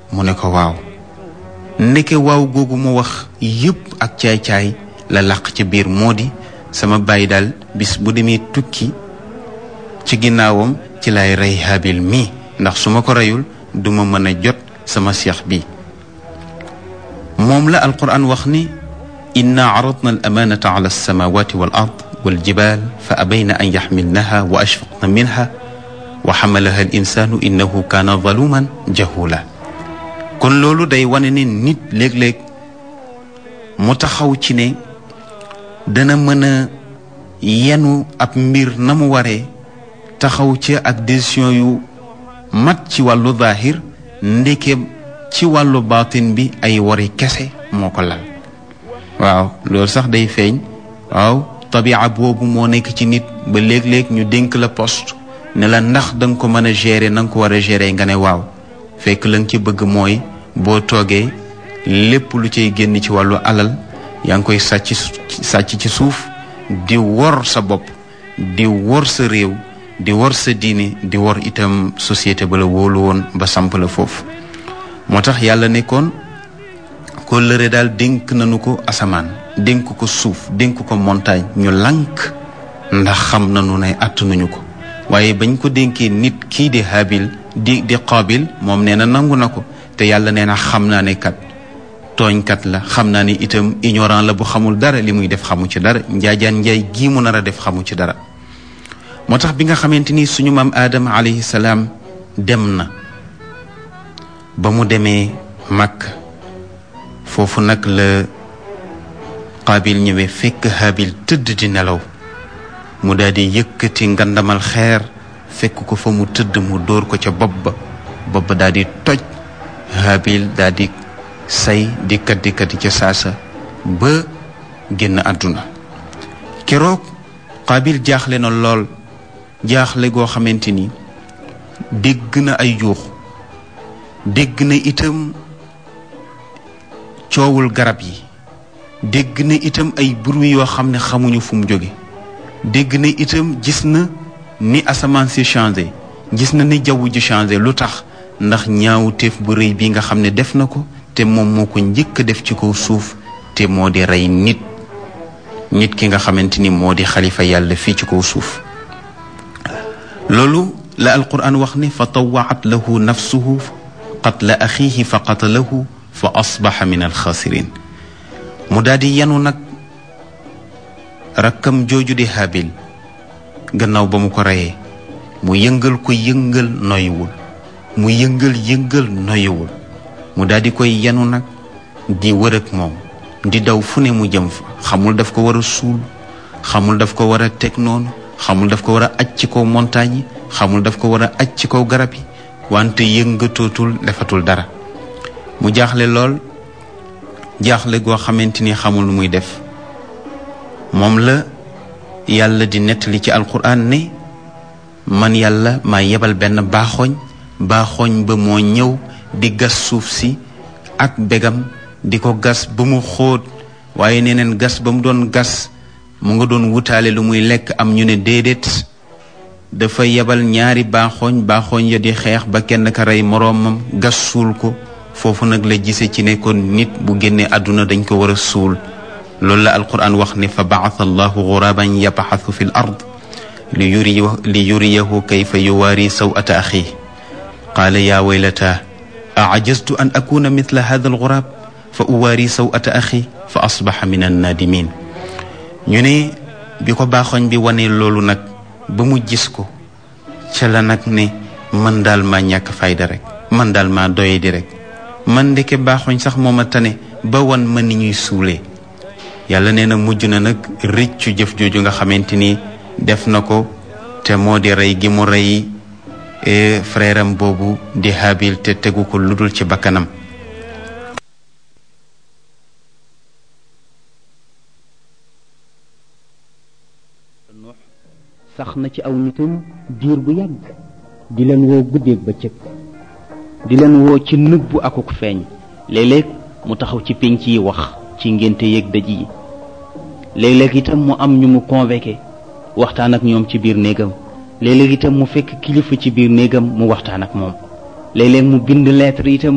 mu ne ko waaw ndeke waaw googu mu wax yépp ak caay-caay la làq ci biir moo di sama bàyyi daal bis bu demee tukki ci ginnaawam ci lay rey Haabil mii ndax su ma ko reyul duma mën a jot sama seex bi moom la alquran wax ni inna aradna al amanata ala alsamawati wal ard wal jibal fa abayna an yaxmilnaha wa ashfaqna minha wa xamalaha al insanu innahu kaana zaluman jahula kon loolu day wane ne nit léeg-léeg mu taxaw ci ne dana mën a yenu ab mbir na mu waree taxaw ci ak décision yu mat ci wàllu zaahir ndeke ci wàllu baatin bi ay wari kese moo ko lal waaw loolu sax day feeñ waaw tabia boobu moo nekk ci nit ba léeg-léeg ñu dénk la poste ne la ndax da nga ko mën a gérer na nga ko war a gérer nga ne waaw fekk la nga ci bëgg mooy boo toogee lépp lu cay génn ci wàllu alal yaa ngi koy sàcc sàcc ci suuf di wor sa bopp di wor sa réew di wor sa diine di wor itam société ba la wóolu woon ba samp la foofu moo tax yàlla nekkoon ko lëre daal dénk nañu ko asamaan dénk ko suuf dénk ko montagne ñu lànk ndax xam nañu ne àttanuñu ko waaye bañ ko dénkee nit kii di habil di di qaabil moom nee na nangu na ko te yàlla nee na xam naa ne kat tooñkat la xam naa ne itam ignorant la bu xamul dara li muy def xamu ci dara njaajaan njaay gii mu nar a def xamu ci dara moo tax bi nga xamante ni suñu maam aadama alayhi salaam dem na ba mu demee màkk foofu nag la qaabil ñëwee fekk habil tëdd di nelaw mu daal di yëkkati ngandamal xeer fekk ko fa mu tëdd mu dóor ko ca bopp ba bopp ba daal di toj habil daal di say di kat di kat ca saasa ba génn àdduna keroog qaabil jaaxle na lool jaaxle goo xamante ni dégg na ay juux dégg na itam coowul garab yi dégg na itam ay bruit yoo xam ne xamuñu fu mu jóge dégg na itam gis na ni asamaan si changé gis na ni jaww ji changé lu tax ndax ñaawu teef bu rëy bi nga xam ne def na ko te moom moo ko njëkk a def ci kaw suuf te moo di rey nit nit ki nga xamante ni moo di xalifa yàlla fii ci kaw suuf loolu la alquran wax ne fa tawaat lahu nafsuhu qatla axiihi fa qatalahu fa asbaxa min alxaasirin mu daal di yanu nag rakkam jooju di habil gannaaw ba mu ko reyee mu yëngal ko yëngal noyuwul mu yëngal yëngal noyuwul mu daal di koy yanu nag di wër ak moom di daw fu ne mu jëm fa xamul daf ko war a suul xamul daf ko war a teg noonu xamul daf ko war a aj ci kaw montagne yi xamul daf ko war a aj ci kaw garab yi wante yëngatootul defatul dara mu jaaxle lool jaaxle goo xamante ni xamul lu muy def moom la yàlla di nettali ci alquran ne man yàlla maa yebal benn baaxooñ baaxooñ ba moo ñëw di gas suuf si ak begam di ko gas ba mu xóot waaye neneen gas ba mu doon gas mu nga doon wutaale lu muy lekk am ñu ne déedéet dafa yebal ñaari baaxooñ baaxooñ ya di xeex ba kenn ka rey moroomam gas suul ko foofu nag la gise ci ne kon nit bu génnee àdduna dañ ko war a suul loolu la alquran wax ne fa baata allahu guraban yabaxasu fi l ard li yuri li yuriyahu kayfa yuwaari sawata axi qaala yaa waylata aajaztu an akuna mithla hada algurab fa uwaari sawata axi fa asbaxa min annaadimin ñu ne bi ko baaxoñ bi wane loolu nag ba mu gis ko ca la nag ne man daal maa ñàkk fayda rek man daal maa doye di rek man ndeke baaxoñ sax mooma tane ba wan ma ni ñuy suulee yàlla nee na mujj na nag rëccu jëf jooju nga xamante ni def na ko te moo di rey gi mu rey frère am boobu di Habil te tegu ko ludul ci bakkanam sax na ci aw nitam diir bu yàgg di leen woo guddeeg bëccëg di leen woo ci nëbbu akuk feeñ léeg-léeg mu taxaw ci pénc yi wax ci ngénte yeeg dëj yi léeg-léeg itam mu am ñu mu convoqué waxtaan ak ñoom ci biir néegam léeg-léeg itam mu fekk kilifa ci biir néegam mu waxtaan ak moom léeg-léeg mu bind lettre itam